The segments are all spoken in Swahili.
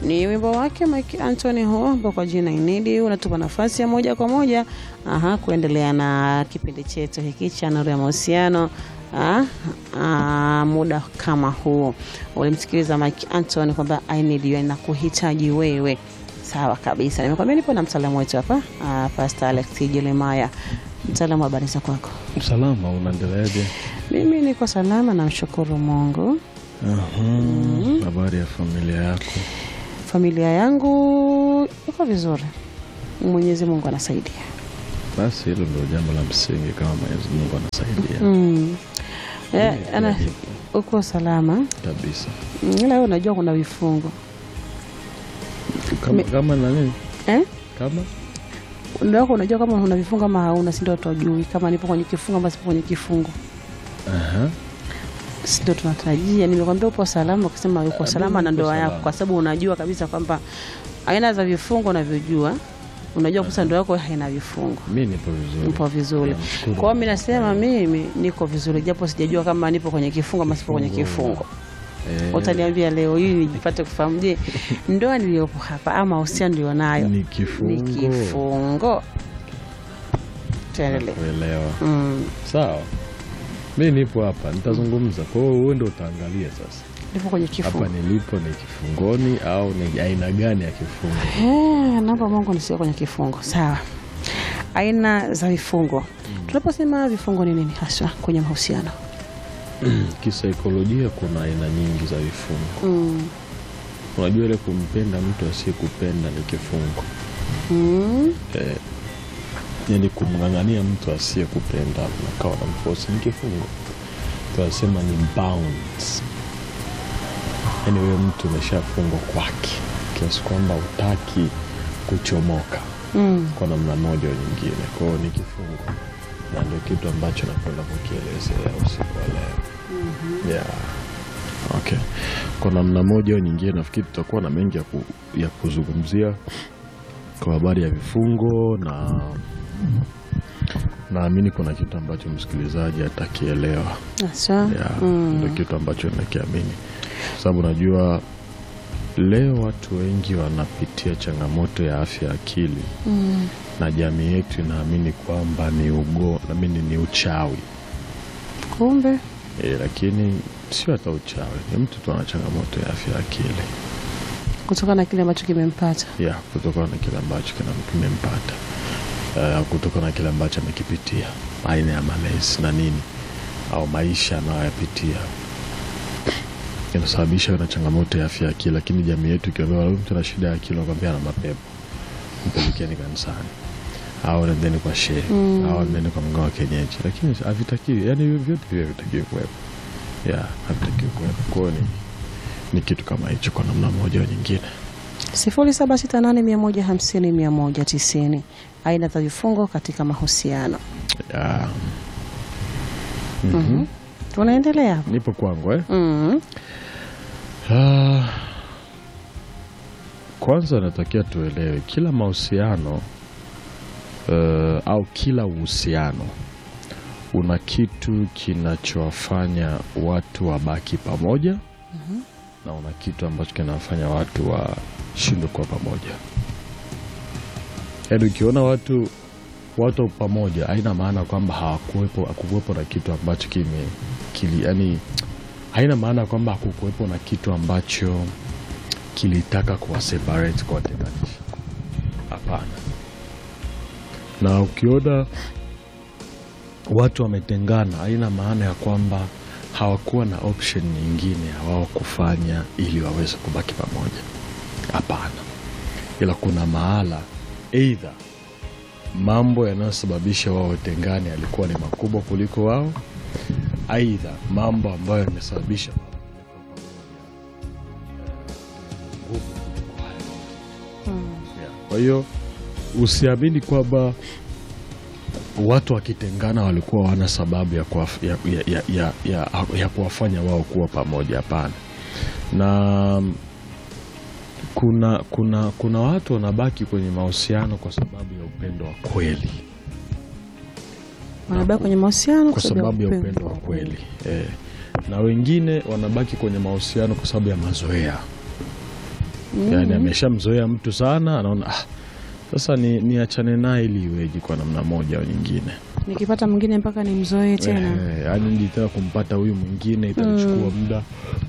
ni wimbo wake Mike Anthony huo ambao kwa jina Inidi unatupa nafasi ya moja kwa moja aha, kuendelea na kipindi chetu hiki cha Nuru ya Mahusiano. Ah, ah, muda kama huo ulimsikiliza Mike Anthony kwamba I need you, nakuhitaji wewe. Sawa kabisa, nimekwambia nipo na mtaalamu wetu hapa ah, Pastor Alex Jeremiah. Mtaalamu, habari za kwako? Salama, unaendeleaje? Mimi niko salama, namshukuru Mungu. Aha, Habari ya familia yako? Familia yangu iko vizuri, Mwenyezi Mungu anasaidia. Basi hilo ndio jambo la msingi, kama Mwenyezi Mungu anasaidia Mm. Eh, Mimi ana, pia nipo uko salama kabisa. Mm, ila wewe unajua kuna vifungo Kama, Me- kama na nini? eh? Kama Ndio wako unajua kama una vifungo ama hauna, si ndio? Tujui kama nipo kwenye kifungo ama sipo kwenye kifungo, Aha. si ndio? Tunatarajia. Nimekwambia upo salama, ukisema uko Ah, salama mimi na niko ndoa yako, salama. kwa sababu unajua kabisa kwamba aina za vifungo unavyojua, unajua kabisa ndoa yako haina vifungo. mi nipo vizuri. Nipo vizuri. Namshukuru Kwa hiyo mimi Mungu. nasema mimi niko vizuri, japo sijajua kama nipo kwenye kifungo ama sipo kwenye kifungo. Eh, Utaniambia leo hii nijipate kufahamu, je, ndoa niliyopo hapa ama mahusiano nilionayo ni ni kifungo. kifungo? Tuendelee. Kuelewa. Mm. Sawa, mi nipo hapa, nitazungumza. Kwa hiyo wewe ndio utaangalia sasa, Nipo kwenye kifungo. hapa nilipo ni kifungoni au ni aina gani ya kifungo? Eh, naomba Mungu nisiwe kwenye kifungo. Sawa. Aina za vifungo. Tunaposema vifungo ni nini haswa kwenye mahusiano? Kisaikolojia kuna aina nyingi za vifungo. Mm. Unajua ile kumpenda mtu asiyekupenda ni kifungo Mm. eh, yani kumng'ang'ania mtu asiyekupenda nakawa na mfosi ni kifungo. Tunasema ni bounds, yani huyo mtu umeshafungwa kwake kiasi kwamba utaki kuchomoka Mm. kwa namna moja au nyingine. Kwa hiyo ni kifungo, na ndio kitu ambacho nakwenda kukielezea usiku wa leo. Yeah. Okay. Kwa namna moja au nyingine nafikiri tutakuwa na mengi ya, ku, ya kuzungumzia kwa habari ya vifungo na naamini kuna kitu ambacho msikilizaji atakielewa. Haswa. Yeah, ndio Mm. kitu ambacho nakiamini, kwa sababu najua leo watu wengi wanapitia changamoto ya afya ya akili Mm. na jamii yetu inaamini kwamba ni ugo, naamini ni uchawi Kumbe e, lakini sio hata uchawi, ni mtu tu ana changamoto ya afya ya akili kutokana na kile ambacho kimempata. ya kutokana na kile ambacho kina- kimempata uh, kutokana na kile ambacho amekipitia, aina ya malezi na nini au maisha anayoyapitia inasababisha na changamoto ya afya ya akili. Lakini jamii yetu ikiambia huyu mtu ana shida ya akili, wanakwambia ana mapepo, mpelekeni kanisani au nendeni kwa shehe Mm. au nendeni kwa mganga wa kienyeji, lakini havitakiwi, yani vyote vile havitakiwi kuwepo, ya havitakiwi kuwepo. Kwa hiyo ni, ni kitu kama hicho kwa namna moja au nyingine. sifuri saba sita nane mia moja hamsini mia moja tisini aina za vifungo katika mahusiano. Ya. Mhm. Tunaendelea. Nipo kwangu eh? Mm. Ah, kwanza natakia tuelewe kila mahusiano eh, au kila uhusiano una kitu kinachowafanya watu wabaki pamoja na una kitu ambacho kinawafanya watu washindwe kuwa pamoja. Yaani ukiona watu watu pamoja haina maana kwamba hawakuwepo hakukuwepo na kitu ambacho kime kili, yani haina maana kwamba hakukuwepo na kitu ambacho kilitaka kuwaseparate kuwatenganisha. Hapana. Na ukiona watu wametengana, haina maana ya kwamba hawakuwa na option nyingine ya wao kufanya ili waweze kubaki pamoja. Hapana, ila kuna mahala eidha mambo yanayosababisha wao watengane yalikuwa ni makubwa kuliko wao, aidha mambo ambayo yamesababisha wao kuwa pamoja, eh, nguvu kuliko hayo yote. Yeah. Kwa hiyo usiamini kwamba watu wakitengana walikuwa wana sababu ya, kuwaf, ya, ya, ya, ya, ya, ya kuwafanya wao kuwa pamoja. Hapana. Na kuna, kuna, kuna watu wanabaki kwenye mahusiano kwa sababu ya upendo wa kweli, Wanabaki kwenye mahusiano kwa sababu ya upendo wa kweli eh. Na wengine wanabaki kwenye mahusiano kwa sababu ya mazoea yani ameshamzoea mtu sana, anaona ah, sasa ni niachane naye ili iweje kwa namna moja au nyingine. Nikipata mwingine mpaka nimzoee tena. Eh, yaani ndi tena kumpata huyu mwingine itachukua muda.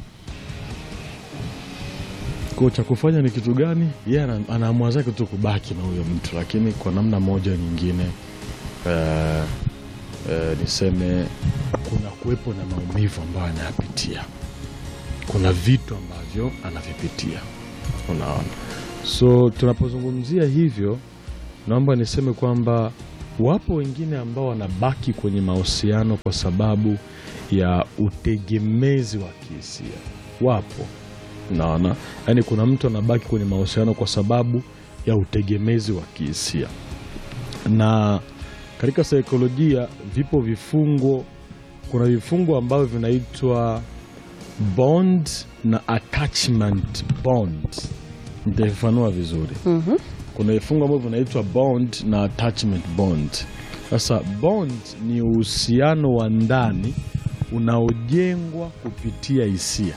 Kwa cha kufanya ni kitu gani? Yeye ana- anaamua zake tu kubaki na huyo mtu, lakini kwa namna moja nyingine eh, eh, niseme kuna kuwepo na maumivu ambayo anayapitia, kuna vitu ambavyo anavipitia, unaona. So tunapozungumzia hivyo, naomba niseme kwamba wapo wengine ambao wanabaki kwenye mahusiano kwa sababu ya utegemezi wa kihisia. Wapo, naona yaani, kuna mtu anabaki kwenye mahusiano kwa sababu ya utegemezi wa kihisia, na katika saikolojia vipo vifungo. Kuna vifungo ambavyo vinaitwa bond na attachment bond. Nitaifanua vizuri Mhm. kuna vifungo ambavyo vinaitwa bond na attachment bond. Sasa bond ni uhusiano wa ndani unaojengwa kupitia hisia.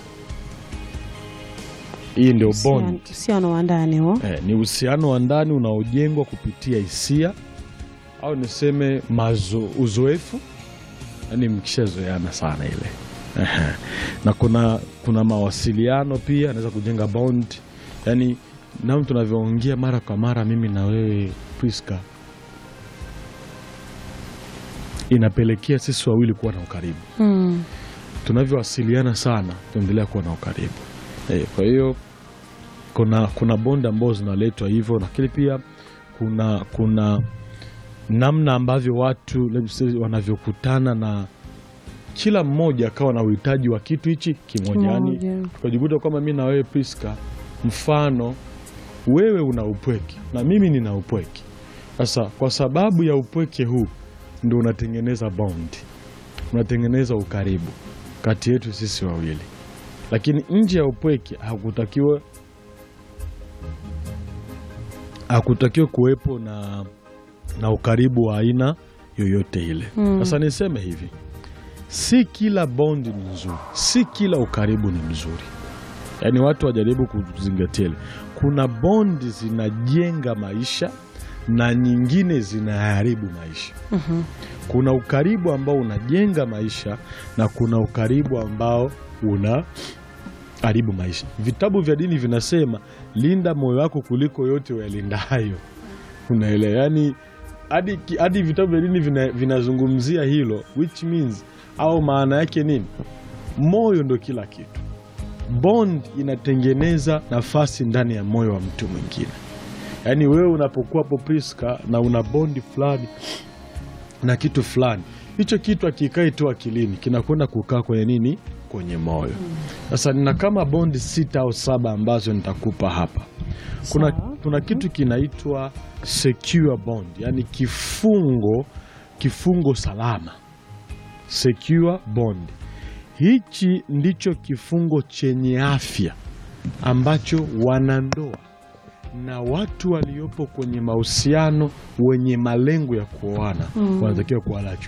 Hii ndio bond. Uhusiano wa ndani huo. Eh, ni uhusiano wa ndani unaojengwa kupitia hisia au niseme mazo, uzoefu, yaani mkishazoeana sana ile Ehe. na kuna, kuna mawasiliano pia anaweza kujenga bond, yaani namna tunavyoongea mara kwa mara, mimi na wewe Priska, inapelekea sisi wawili kuwa na ukaribu Mm. tunavyowasiliana sana tuendelea kuwa na ukaribu eh, kwa hiyo kuna kuna bonde ambazo zinaletwa hivyo, lakini pia kuna kuna namna ambavyo watu let's say, wanavyokutana na kila mmoja akawa na uhitaji wa kitu hichi kimoja, yani Kimoja. tukajikuta kwamba mi na wewe Priska, mfano wewe una upweke na mimi nina upweke. Sasa kwa sababu ya upweke huu ndio unatengeneza bond, unatengeneza ukaribu kati yetu sisi wawili, lakini nje ya upweke hakutakiwa hakutakiwa kuwepo na, na ukaribu wa aina yoyote ile. Mm. Sasa niseme hivi, si kila bondi ni nzuri, si kila ukaribu ni mzuri. Yaani watu wajaribu kuzingatia ile, kuna bondi zinajenga maisha na nyingine zinaharibu maisha. Mhm. Kuna ukaribu ambao unajenga maisha na kuna ukaribu ambao una haribu maisha. Vitabu vya dini vinasema linda moyo wako kuliko yote uyalindayo. Unaelewa? Yani hadi hadi vitabu vya dini vina- vinazungumzia hilo, which means au maana yake nini? Moyo ndo kila kitu. Bond inatengeneza nafasi ndani ya moyo wa mtu mwingine. Yaani wewe unapokuwa hapo Priska na una bondi fulani na kitu fulani, hicho kitu akikai tu akilini kinakwenda kukaa kwenye nini? Kwenye moyo. Sasa nina kama bondi sita au saba ambazo nitakupa hapa. Kuna, Sawa. kuna kitu kinaitwa secure bond, yani kifungo kifungo salama, secure bond. Hichi ndicho kifungo chenye afya ambacho wanandoa na watu waliopo kwenye mahusiano wenye malengo ya kuoana Mm. wanatakiwa kuwa nacho.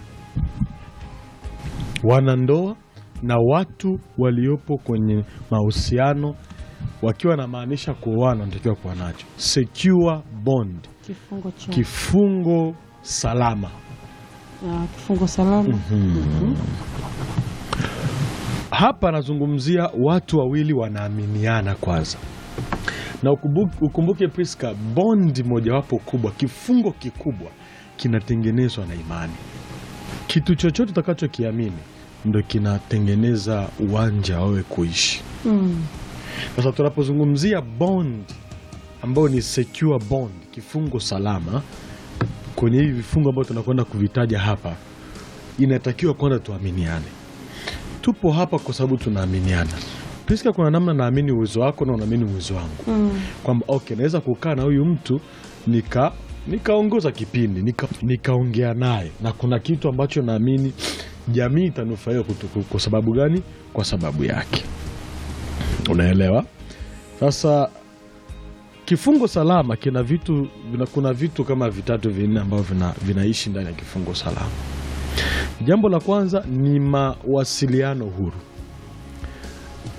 Wanandoa na watu waliopo kwenye mahusiano wakiwa namaanisha kuoana wanatakiwa kuwa nacho secure bond, Kifungo cha kifungo salama. ah, kifungo salama. Hapa anazungumzia watu wawili wanaaminiana kwanza, na ukumbuke, ukumbuke Priska, bondi mojawapo kubwa, kifungo kikubwa kinatengenezwa na imani. Kitu chochote utakachokiamini ndo kinatengeneza uwanja wawe kuishi. Mm. Sasa tunapozungumzia bond ambayo ni secure bond, kifungo salama, kwenye hivi vifungo ambavyo tunakwenda kuvitaja hapa, inatakiwa kwanza tuaminiane. Tupo hapa kwa sababu tunaaminiana. Priska, kuna namna naamini uwezo wako na unaamini uwezo wangu, Mm. kwamba okay, naweza kukaa na huyu mtu nika nikaongoza kipindi nika- nikaongea naye na kuna kitu ambacho naamini jamii itanufaika kutu- kwa sababu gani? Kwa sababu yake. Unaelewa? Sasa kifungo salama kina vitu vina, kuna vitu kama vitatu vinne ambavyo vina, vinaishi ndani ya kifungo salama. Jambo la kwanza ni mawasiliano huru.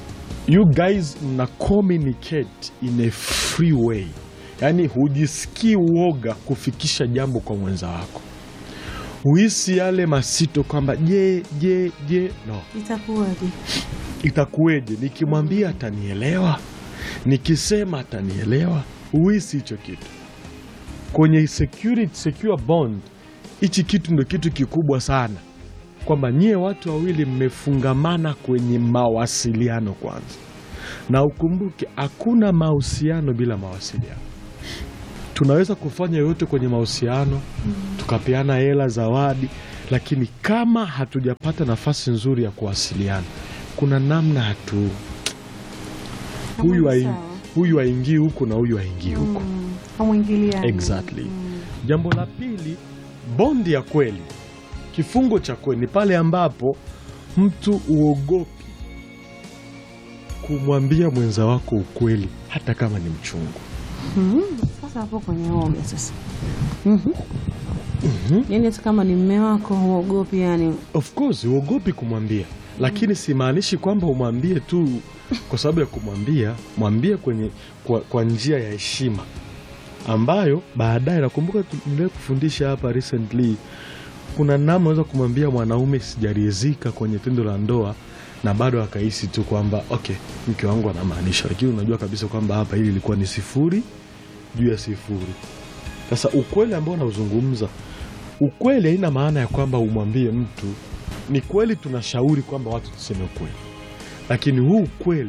you guys mna communicate in a free way yaani hujisikii uoga kufikisha jambo kwa mwenza wako huhisi yale masito kwamba je je je no itakuwaje itakuweje nikimwambia atanielewa nikisema atanielewa huhisi hicho kitu kwenye security, secure bond hichi kitu ndo kitu kikubwa sana kwamba nyie watu wawili mmefungamana kwenye mawasiliano kwanza na ukumbuke hakuna mahusiano bila mawasiliano tunaweza kufanya yoyote kwenye mahusiano tukapeana hela zawadi lakini kama hatujapata nafasi nzuri ya kuwasiliana kuna namna hatu huyu Hamna haing- sawa. huyu haingii huku na huyu haingii huku hamwingiliani Exactly. Jambo la pili, bondi ya kweli, kifungo cha kweli ni pale ambapo mtu uogopi kumwambia mwenza wako ukweli hata kama ni mchungu. Mhm. Sasa hapo kwenye oga sasa Mhm. yaani hata kama ni mme wako huogopi yani Of course uogopi kumwambia, lakini simaanishi kwamba umwambie tu kwa sababu ya kumwambia. Mwambie kwenye kwa, kwa njia ya heshima ambayo baadaye, nakumbuka tu- niliwahi kufundisha hapa recently, kuna namna unaweza kumwambia mwanaume sijaridhika kwenye tendo la ndoa na bado akahisi tu kwamba okay, mke wangu anamaanisha, lakini unajua kabisa kwamba hapa hili ilikuwa ni sifuri juu ya sifuri. Sasa ukweli ambao unauzungumza, ukweli haina maana ya kwamba umwambie mtu. Ni kweli tunashauri kwamba watu tuseme ukweli, lakini huu ukweli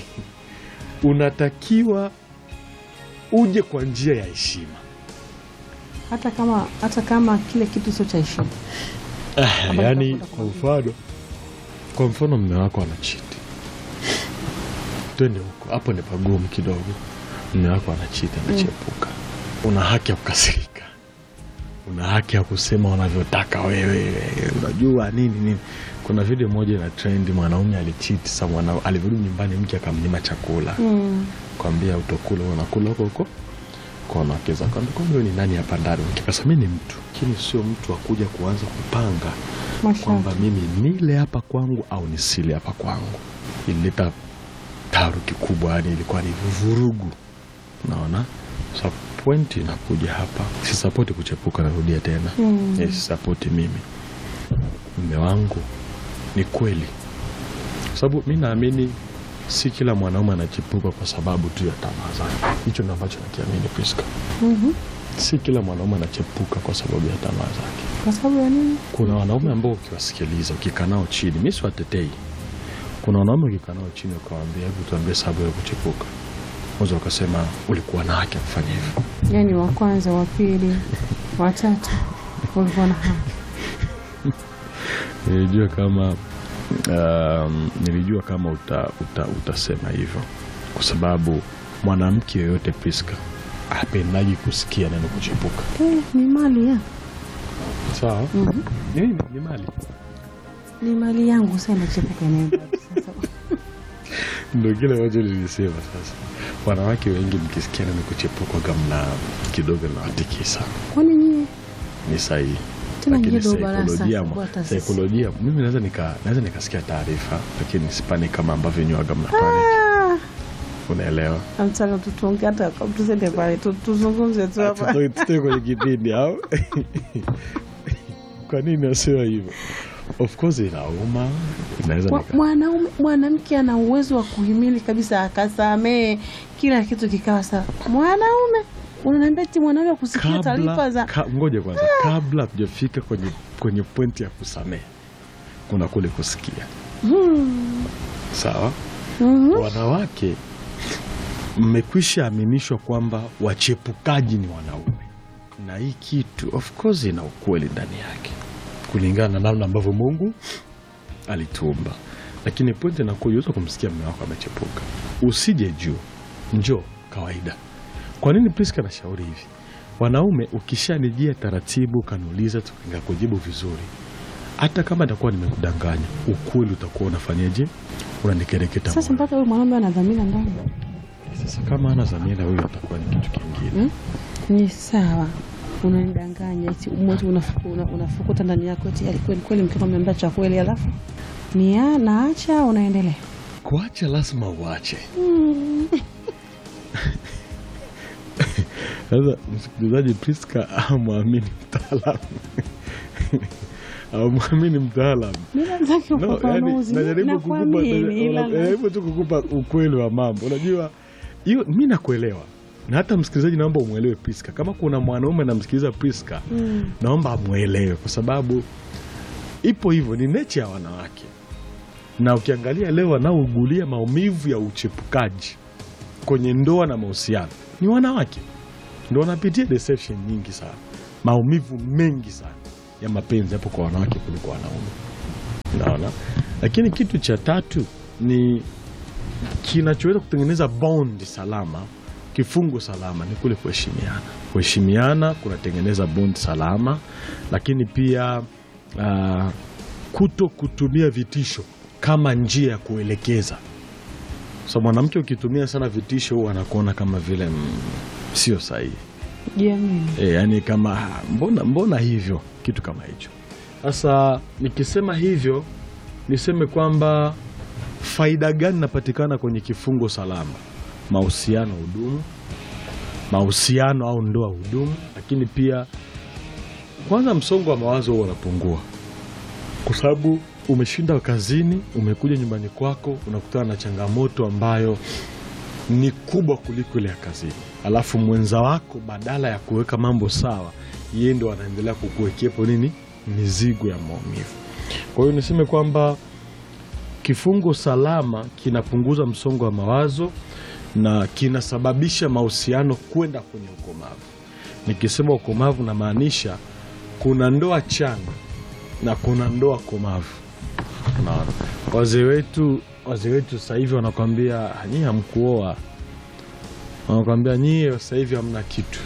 unatakiwa uje kwa njia ya heshima. hata kama hata kama kile kitu sio cha heshima Ah, Ambayo yaani utakuta kwa mfano kwa mfano mme wako anachiti, twende huko, hapo ni pagumu kidogo. Mme wako anachiti, anachepuka, una haki ya kukasirika, una haki ya kusema unavyotaka wewe, unajua nini nini. Kuna video moja ina trendi, mwanaume alichiti, sa mwana alivyorudi nyumbani mke akamnyima chakula mm. kwambia utokula unakula huko huko kwa wanawake zako. Kwambia, kwani wewe ni nani hapa ndani? Kikasa mimi ni mtu, lakini sio mtu wa kuja kuanza kupanga kwamba masharti mimi nile hapa kwangu au nisile hapa kwangu. Ilileta taharuki kubwa, yani ilikuwa ni vurugu. Naona sa pointi inakuja hapa, sisapoti kuchepuka, narudia tena Mm. Eh, sisapoti mimi mme wangu, ni kweli, kwa sababu mi naamini si kila mwanaume anachepuka kwa sababu tu ya tamaa zake. Hicho ndo ambacho nakiamini Priska. Mhm. Si kila mwanaume anachepuka kwa sababu ya tamaa zake. kwa sababu ya nini Kuna wanaume ambao ukiwasikiliza, ukikaa nao chini, mi siwatetei. Kuna wanaume ukikaa nao chini ukawaambia, hebu tuambie sababu ya kuchepuka, mwanzo wakasema ulikuwa na haki ya kufanya hivyo. yaani wa kwanza wa pili wa tatu ulikuwa na haki Nilijua kama um, nilijua kama uta, uta, utasema hivyo kwa sababu mwanamke yoyote Priska hapendaji kusikia neno kuchepuka. Eh, ni mali ya Sawa, Mhm. ni, ni mali ni mali yangu sasa inachepuka inaenda sasa ndo kile ambacho nilisema. Sasa wanawake wengi mkisikia neno kuchepuka gamna kidogo nawatikisa, kwani nyie ni sahihi Tena lakini nyie ndo barasa saikolojia, kubwa hata sisi. saikolojia mimi naweza nika naweza nikasikia taarifa lakini sipani kama ambavyo nywaga mna panic, Ah, unaelewa? amtaka tutonge hata tusende pale tu- tuzungumze tu hapa Tutoe- tutoe kwenye kipindi au kwa nini nasema hivyo? Of course inauma, inaweza Mwa- nika mwanaume mwanamke ana uwezo wa kuhimili kabisa akasamee kila kitu kikawa sawa mwanaume unaniambia ti mwanaume kusikia taarifa kabla za ka, ngoja kwanza, kabla hatujafika kwenye kwenye pointi ya kusamehe, kuna kule kusikia. Hmm. Sawa, Mhm. wanawake mmekwisha aminishwa kwamba wachepukaji ni wanaume, na hii kitu of course ina ukweli ndani yake kulingana na namna ambavyo Mungu alituumba, lakini pointi inakuwa unaweza kumsikia mume wako amechepuka, usije juu, njoo kawaida. Kwa nini Priska anashauri hivi? Wanaume, ukishanijia taratibu, ukaniuliza, tukakujibu vizuri, hata kama nitakuwa nimekudanganya, ukweli utakuwa unafanyaje? Unanikereketa sasa moyo. mpaka huyu mwanaume ana dhamira ndani Sasa kama ana dhamira, huyo atakuwa ni kitu kingine. Hmm? ni sawa unanidanganya eti mmoja unafuku- una- unafukuta ndani yako eti "Ali, kweli kweli mkeo ameambia cha kweli alafu ni ya- naacha unaendelea kuacha lazima uache. Sasa msikilizaji, Priska amwamini mtaalamu amwamini mtaalamu Ninataka No, ufafanuzi. yani, najaribu Na kukupa kwa nini? naja- Ila- najaribu tu kukupa ukweli wa mambo. Unajua hiyo, mi nakuelewa na hata msikilizaji, naomba umwelewe Priska. Kama kuna mwanaume anamsikiliza Priska, Mm. naomba amwelewe, kwa sababu ipo hivyo, ni necha ya wanawake, na ukiangalia leo wanaougulia maumivu ya uchepukaji kwenye ndoa na mahusiano ni wanawake, ndo wanapitia deception nyingi sana, maumivu mengi sana ya mapenzi hapo kwa wanawake kuliko wanaume. Naona, lakini kitu cha tatu ni kinachoweza kutengeneza bond salama, kifungo salama ni kule kuheshimiana. Kuheshimiana kunatengeneza bond salama, lakini pia ah, kuto kutumia vitisho kama njia ya kuelekeza. So mwanamke ukitumia sana vitisho, huwa anakuona kama vile mm, sio sahihi. Jiamini. E, yani kama "Ah, mbona, mbona hivyo kitu kama hicho. Sasa nikisema hivyo niseme kwamba faida gani inapatikana kwenye kifungo salama? Mahusiano hudumu, mahusiano au ndoa hudumu, lakini pia kwanza msongo wa mawazo huwa unapungua, kwa sababu umeshinda kazini, umekuja nyumbani kwako, unakutana na changamoto ambayo ni kubwa kuliko ile ya kazini, alafu mwenza wako badala ya kuweka mambo sawa, yeye ndo anaendelea kukuwekepo nini, mizigo ya maumivu. Kwa hiyo niseme kwamba kifungo salama kinapunguza msongo wa mawazo na kinasababisha mahusiano kwenda kwenye ukomavu. Nikisema ukomavu, namaanisha kuna ndoa changa na kuna ndoa komavu. Unaona, wazee wetu wazee wetu sasa hivi wanakwambia nyie hamkuoa, wanakwambia nyie sasa hivi hamna kitu,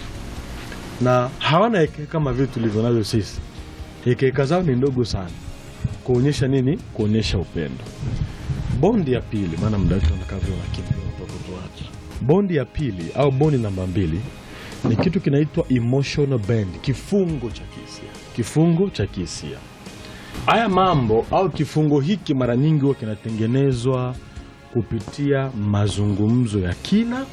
na hawana hekeka kama vile tulivyo navyo sisi. Hekeka zao ni ndogo sana, kuonyesha nini? Kuonyesha upendo. Bondi ya pili, maana muda wetu unakavyo unakimbia kutoka tuache. Bondi ya pili au bondi namba mbili ni kitu kinaitwa emotional bond, kifungo cha kihisia. Kifungo cha kihisia Haya mambo au kifungo hiki mara nyingi huwa kinatengenezwa kupitia mazungumzo ya kina,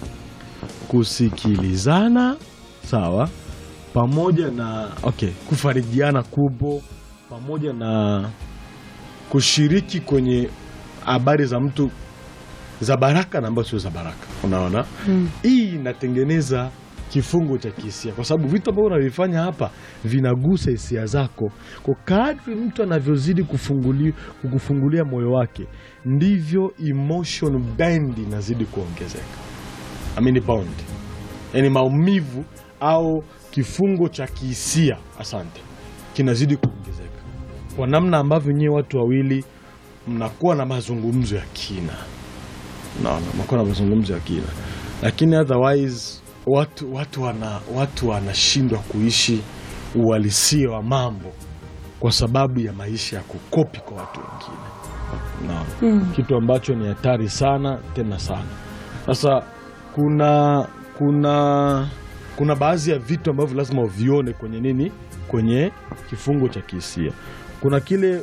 kusikilizana, sawa, pamoja na okay, kufarijiana kupo, pamoja na kushiriki kwenye habari za mtu za baraka na ambazo sio za baraka. Unaona, Mm. hii inatengeneza kifungo cha kihisia, kwa sababu vitu ambavyo unavifanya hapa vinagusa hisia zako. Kwa kadri mtu anavyozidi kufunguli, kukufungulia moyo wake, ndivyo emotion band inazidi kuongezeka. I mean bond, yani maumivu au kifungo cha kihisia, asante, kinazidi kuongezeka kwa namna ambavyo nyewe watu wawili mnakuwa na mazungumzo ya kina naona mnakuwa na mazungumzo ya kina, lakini otherwise watu watu wana watu wanashindwa kuishi uhalisia wa mambo kwa sababu ya maisha ya kukopi kwa watu wengine. Naona Mm. kitu ambacho ni hatari sana tena sana. Sasa kuna kuna kuna baadhi ya vitu ambavyo lazima uvione kwenye nini, kwenye kifungo cha kihisia. Kuna kile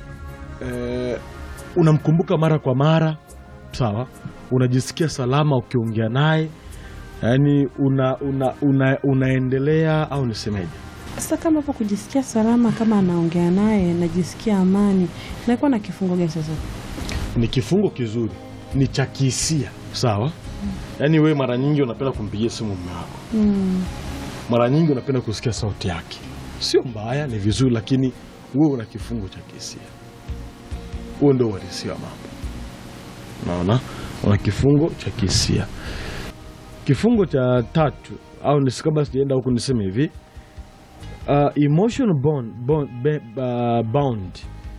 eh, unamkumbuka mara kwa mara, sawa, unajisikia salama ukiongea naye, yaani una, una, una, unaendelea au nisemeje? Sasa kama hapo kujisikia salama, kama anaongea naye najisikia amani, nakuwa na kifungo gani sasa? ni kifungo kizuri, ni cha kihisia sawa. Yaani wewe mara nyingi unapenda kumpigia simu mume wako, Mm. mara nyingi unapenda kusikia sauti yake. Sio mbaya, ni vizuri, lakini wewe una kifungo cha kihisia. Huo ndio uhalisia wa mambo. Naona una kifungo cha kihisia. Kifungo cha tatu au nisi- kabla sijaenda huku niseme hivi uh, emotional bond, bond, be, uh, bound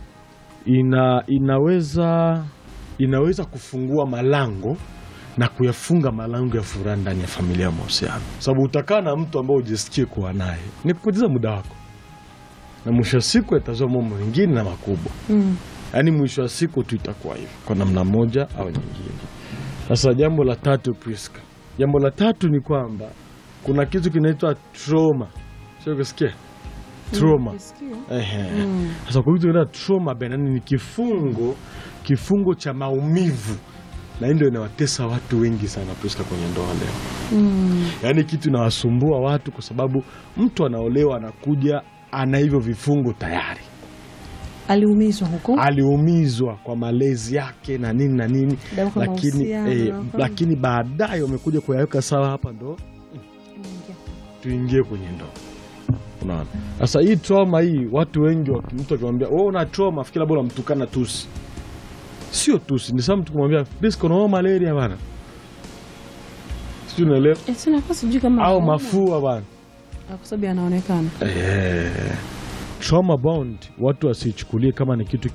ina, inaweza inaweza kufungua malango na kuyafunga malango ya furaha ndani ya familia ya mahusiano, sababu utakaa na mtu ambao ujisikie kuwa naye ni kupoteza muda wako, na mwisho wa siku yatazua mambo mengine na makubwa. Mm. Yaani mwisho wa siku tu itakuwa hivyo kwa namna moja au nyingine. Sasa jambo la tatu, Priska, jambo la tatu ni kwamba kuna kitu kinaitwa trauma, sio kusikia trauma Nisikia. Ehe. Mm. Sasa kwa vitu vina trauma bana, ni kifungo kifungo cha maumivu, na hii ndio inawatesa watu wengi sana Priska kwenye ndoa leo. Mm. Yaani kitu inawasumbua watu kwa sababu mtu anaolewa anakuja ana hivyo vifungo tayari, aliumizwa huko aliumizwa kwa malezi yake na nini na nini, Damu kwa lakini mahusiano, eh, kwa- lakini baadaye wamekuja kuyaweka sawa. Hapa ndo tuingie kwenye ndoa. Unaona, sasa hii trauma hii, watu wengi waki- mtu akimwambia wewe una trauma, fikira bora mtukana tusi, sio tusi, ni sawa mtu kumwambia Prisca unaona malaria bana, sijui unaelewa, Eh, sina kwa sijui kama au anaona. mafua bana. Ah, kwa sababu anaonekana Eh, trauma bond watu wasichukulie kama ni kitu